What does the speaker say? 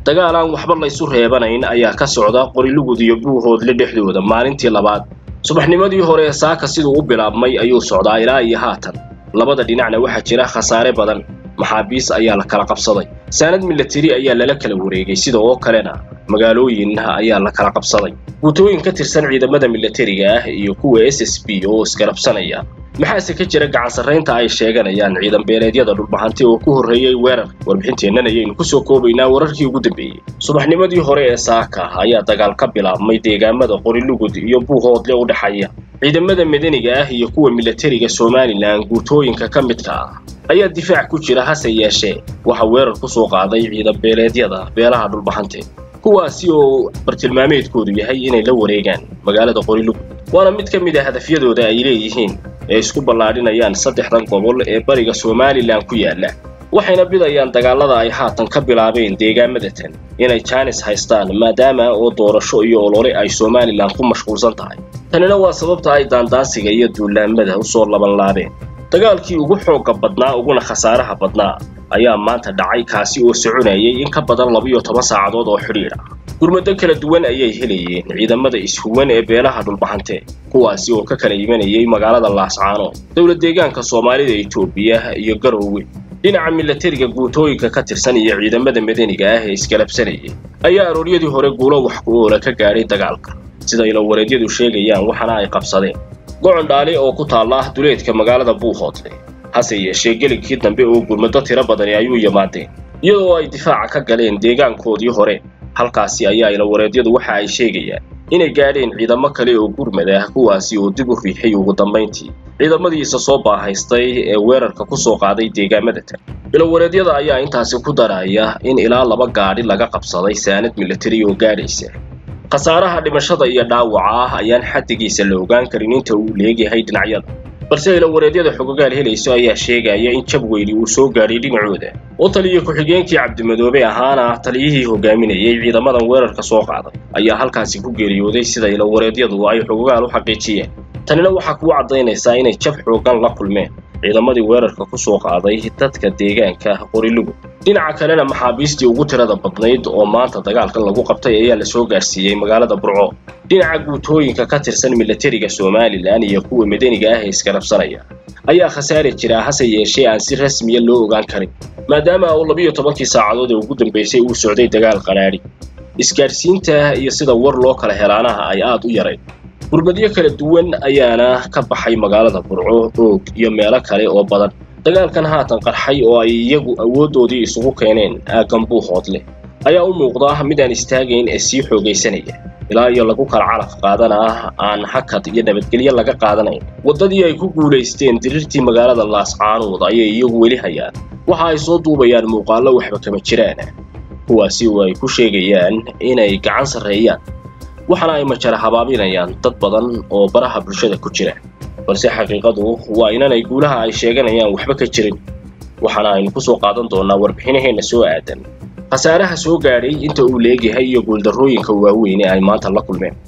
dagaal aan waxba laysu reebanayn ayaa ka socda qorilugud iyo buuhoodle dhexdooda maalintii labaad subaxnimadii hore ee saaka siduu u bilaabmay ayuu socdaa ilaa iyo haatan labada dhinacna waxaa jira khasaare badan maxaabiis ayaa la kala qabsaday saanad milateri ayaa lala kala wareegay sida oo kalena magaalooyin ayaa la kala qabsaday guutooyin ka tirsan ciidamada milatariga ah iyo kuwa s s b oo isgarabsanaya maxaase ka jira gacan sarraynta ay sheeganayaan ciidan beeleedyada dhulbahanti oo ku horreeyey weerar warbixinteennan ayaynu kusoo koobaynaa wararkii ugu dambeeyey subaxnimadii hore ee saaka ayaa dagaal ka bilaabmay deegaamada qorilugud iyo buuhoodle u dhexeeya ciidamada madaniga ah iyo kuwa milatariga somalilan guutooyinka ka midka ah ayaa difaac ku jira hase yeeshee waxaa weerar ku soo qaaday ciidan beeleedyada beelaha dhulbahante kuwaasi oo bartilmaameedkoodu yahay inay la wareegaan magaalada qorilugud waana mid ka mid a hadafyadooda ay leeyihiin ee isku ballaadhinayaan saddexdan gobol ee bariga somalilan ku yaalla waxayna bidayaan dagaalada ay haatan ka bilaabeen deegaamada tan inay jaanis haystaan maadaama oo doorasho iyo olole ay somalilan ku mashquulsan tahay tanina waa sababta ay daandaansiga iyo duulaamada u soo labanlaabeen dagaalkii ugu xoogga badnaa uguna khasaaraha badnaa ayaa maanta dhacay kaasi oo soconayay in ka badan labiyo toban saacadood oo xidhiidh ah gurmado kala duwan ayay helayeen ciidamada ishuwan ee beelaha dhulbahante kuwaasi oo ka kala imanayay magaalada laascaanood dowlad deegaanka soomaalida etoobiya iyo garoowe dhinaca milatariga guutooyinka ka tirsan iyo ciidamada madaniga ah ee isgalabsanayay ayaa arooryadii hore guulo wax ku oola ka gaadhay dagaalka sida ilawareedyadu sheegayaan waxaana ay qabsadeen gocon dhaali oo ku taalla duleedka magaalada buuhoodle hase yeeshee gelinkii dambe oo gurmado tiro badani ayuu yimaadeen iyadoo ay difaaca ka galeen deegaankoodii hore halkaasi ayaa ilawareedyadu waxa ay sheegayaan inay gaadheen ciidamo kale oo gurmad ah kuwaasi oo dib u riixay ugu dambayntii ciidamadiisa soo baahaystay ee weerarka ku soo qaaday deegaamada tan ilawareedyada ayaa intaasi ku daraya in ilaa laba gaadhi laga qabsaday saanad milatari oo gaadhaysa khasaaraha dhimashada iyo dhaawaca ah ayaan xaddigiisa la ogaan karin inta uu leegyahay dhinacyada balse ilawareedyada xogogaal helayso ayaa sheegaya in jab weyni uu soo gaadhay dhinacooda oo taliya ku-xigeenkii cabdimadoobe ahaana taliyihii hogaaminayay ciidamadan weerarka soo qaaday ayaa halkaasi ku geeriyooday sida ilawareedyadu ay xogogaal u xaqiijiyeen tanina waxaa kuu caddaynaysaa inay jab xoogan la kulmeen ciidamadii weerarka ku soo qaaday dadka deegaanka qorilugud dhinaca kalena maxaabiistii ugu tirada badnayd oo maanta dagaalka lagu qabtay ayaa la soo gaarsiiyey magaalada burco dhinaca guutooyinka ka tirsan milatariga somalilan iyo kuwa madaniga ah ee isgarabsanaya ayaa khasaari jira hase yeeshee aan si rasmiya loo ogaan karin maadaama uu labiyo tobankii saacadood ee ugu dambaysay uu socday dagaal qanaadhi isgaadhsiinta iyo sida war loo kala helaanaha ay aad u yarayd gurmadyo kala duwan ayaana ka baxay magaalada burco oog iyo meelo kale oo badan dagaalkan haatan qarxay oo ay iyagu awooddoodii isugu keeneen aaggan buuhoodleh ayaa u muuqda mid aan istaagayn ee sii xoogaysanaya ilaa iyo lagu kala calaf qaadana aan hakad iyo nabadgelyo laga qaadanayn waddadii ay ku guulaysteen dirirtii magaalada laascaanood ayay iyagu weli hayaan waxa ay soo duubayaan muuqaallo waxba kama jiraan kuwaasi oo ay ku sheegayaan inay gacan sarreeyaan waxaana ay majara habaabinayaan dad badan oo baraha bulshada ku jira balse xaqiiqadu waa inanay guulaha ay sheeganayaan waxba ka jirin waxaana aynu ku soo qaadan doonnaa warbixinaheenna soo aadan khasaaraha soo gaadhay inta uu leegyahay iyo guuldarrooyinka waaweyn ee ay maanta la kulmeen